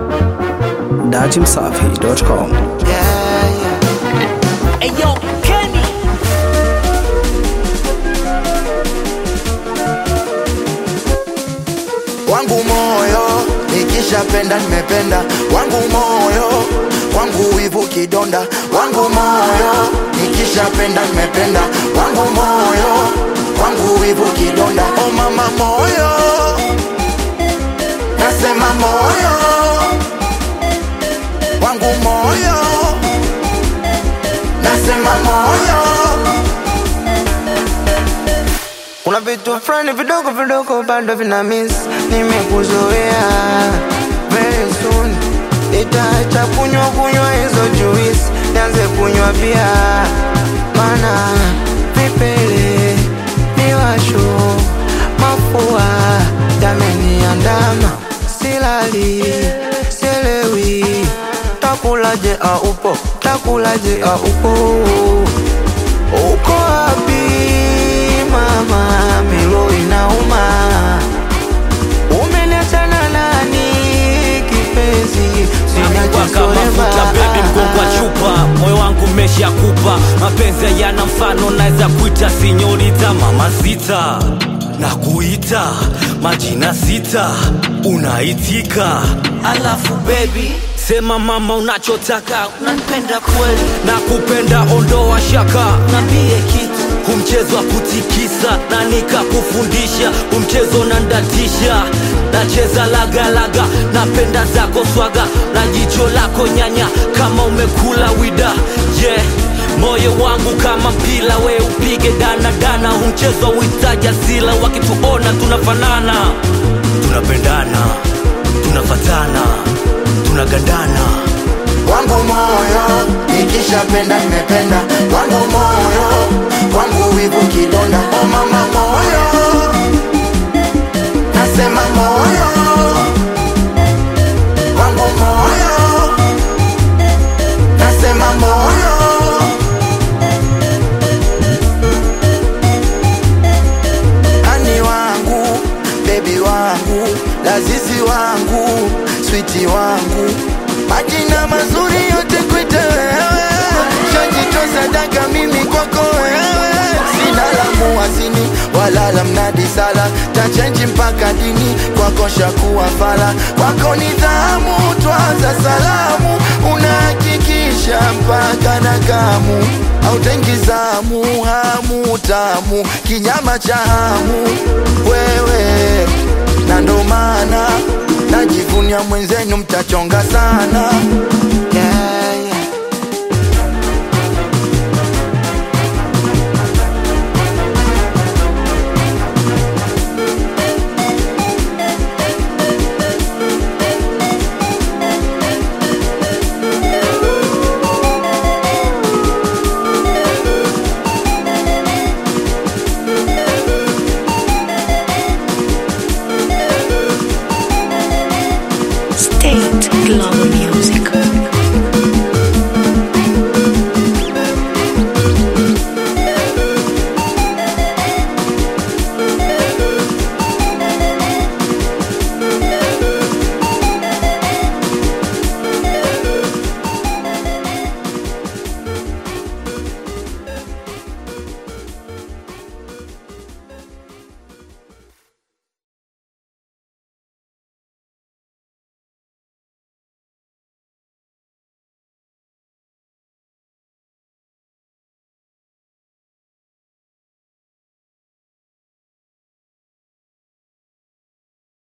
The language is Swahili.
dachimsafi.com. Yeah, yeah. Hey yo, Kenny. wangu moyo nikishapenda nimependa wangu moyo wangu wivu kidonda wangu moyo nikishapenda nimependa wangu moyo wangu wivu kidonda o mama moyo nasema moyo wangu moyo nasema moyo kuna vitu fulani vidogo vidogo bado vina miss nimekuzoea very soon itaacha kunywa kunywa hizo juice nianze kunywa pia mana vipele miwasho mafua yameniandama silali sielewi takulaje aupo takulaje aupo uko wapi mama milo inauma umeniachana nani kipenzi Waka mafuta baby mgongo wa chupa moyo wangu meshakupa mapenzi hayana mfano naweza kuita sinyorita mama sita na kuita majina sita unaitika alafu baby sema mama unachotaka unanipenda kweli na kupenda ondoa shaka nambie kitu kumchezo wa kutikisa na nikakufundisha umchezo nandatisha nacheza lagalaga napenda zako swaga na jicho lako nyanya kama umekula wida yeah moyo wangu kama mpila we upige danadana humchezo uhitaji asila wakituona tunafanana tunapendana tunafatana tunagandana wangu moyo nikishapenda nimependa wangu moyo wangu wivu kidonda o mama moyo nasema moyo wangu moyo nasema moyo ani wangu bebi wangu lazizi wangu switi wangu majina mazuri yote kwite wewe shajitoa sadaka mimi kwako wewe sina la muwazini wala la mnadi sala tachenji mpaka dini kwako shakuwa fala kwako nidhamu twaza salamu unahakikisha mpaka na kamu autengizamu hamu tamu kinyama cha hamu wewe na ndo maana najivunia mwenzenu mtachonga sana yeah, yeah. State Global Music.